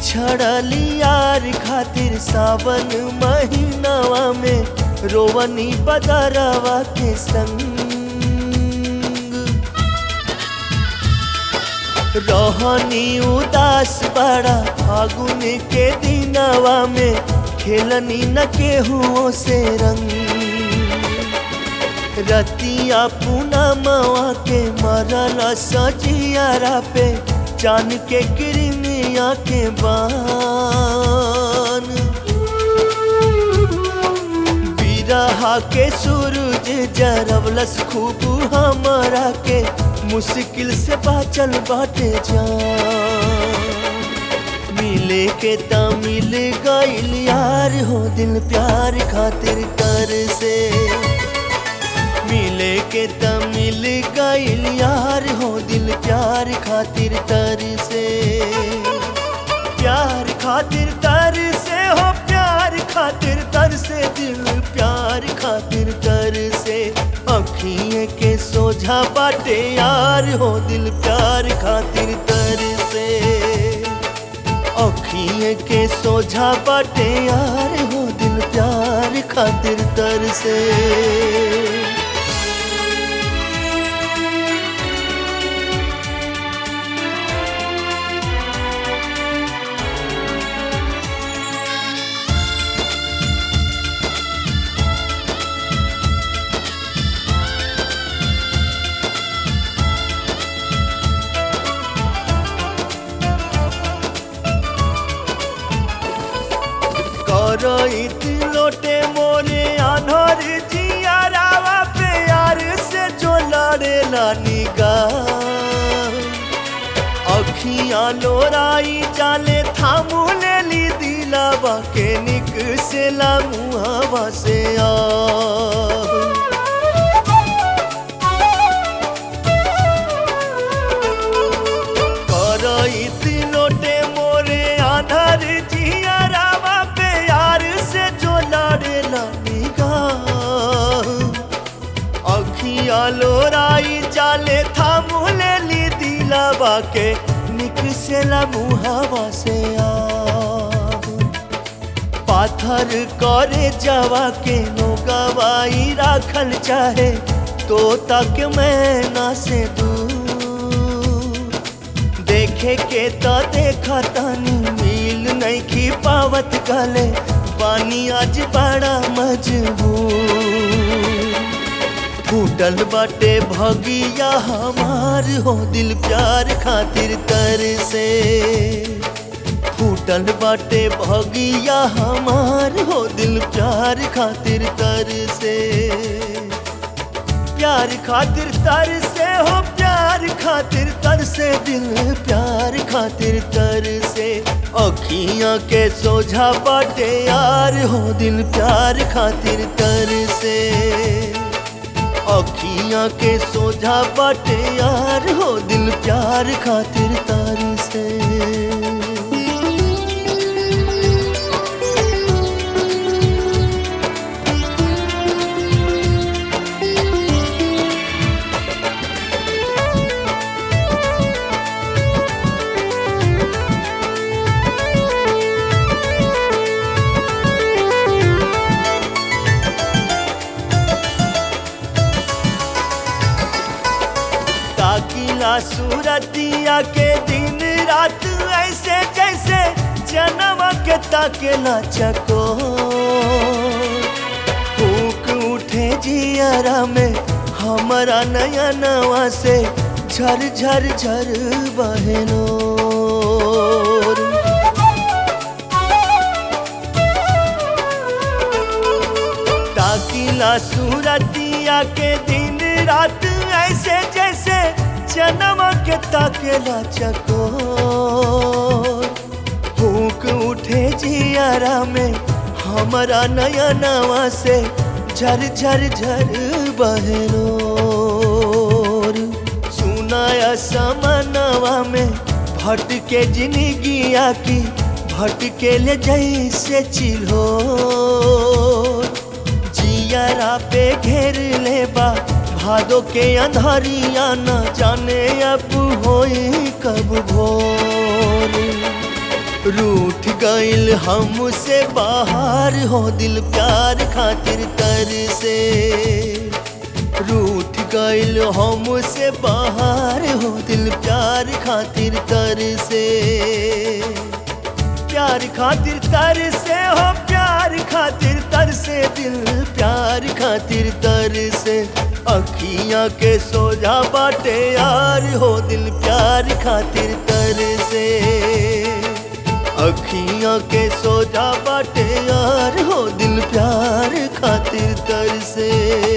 बिछड़ली यार खातिर सावन महीनावा में रोवनी बदरवा के संग रहनी उदास बड़ा फागुन के दिनवा में खेलनी न केहुओं से रंग रतिया पूनमवा के मरल सजियारा पे चान के किरमिया के बान बिरहा के सूरज जरवलस खूब हमरा के मुश्किल से बाचल बाटे जान मिले के ता मिल गइल यार हो दिल प्यार खातिर कर से मिले के त मिल गइल यार हो दिल प्यार खातिर तर से प्यार खातिर तर से हो प्यार खातिर तर से दिल प्यार खातिर तर से अखिए के सोझा बाटे यार हो दिल प्यार खातिर तर से अखिए के सोझा बाटे यार हो दिल प्यार खातिर तर से करइत लोटे मोरे अनहर जियारावा पे यार से जो लड़ेला निगाह अखियां लोराई जाले थामू लेली दिलावा के निक से ला मुहावा से आ करइत लोटे मोरे आधार जियारावा पे यार से जो लड़ेला निगाह अखिया लोराई जाले थामू लेली दिलावा के निक से ला मुहावा से आ पाथर करे जावा के नो गवाई राखल चाहे तो तक मैं ना से दूर देखे के तो देखा तानी मिल नहीं की पावत गले पानी आज बड़ा मजबूर फूटल बाटे भगिया हमार हो दिल प्यार खातिर तर से फूटल बाटे भगिया हमार हो दिल प्यार खातिर तर से प्यार खातिर तर से हो प्यार खातिर तर से दिल प्यार खातिर तर से अखियां के सोझा बाटे यार हो दिल प्यार खातिर तर से अखियां के सोझा बाटे यार हो दिल प्यार खातिर तर से ताकिला सूरतिया के दिन रात ऐसे जैसे जन्म के ताकेला चको फूक उठे जियरा में हमारा नया नवा से झर झर झर बहनो ताकिला सूरतिया के दिन रात ऐसे जैसे जन्म के ताकेला चको फूक उठे जियारा में हमारा नया नवा से झर झर झर बहनो सुनाया समनवा में भटके जिंदगिया की भटके ले जैसे चिल्हो जियारा पे घेर ले बा भादो के अंधारिया न जाने अब होई कब भोर रूठ गईल हमसे बाहर हो दिल प्यार खातिर तर से रूठ गईल हमसे बाहर हो दिल प्यार खातिर तर से प्यार खातिर तर से हो प्यार खातिर तर से दिल प्यार खातिर तर से अखियां के सोजा बाटे यार हो दिल प्यार खातिर तर से अखियां के सोजा बाटे यार हो दिल प्यार खातिर तर से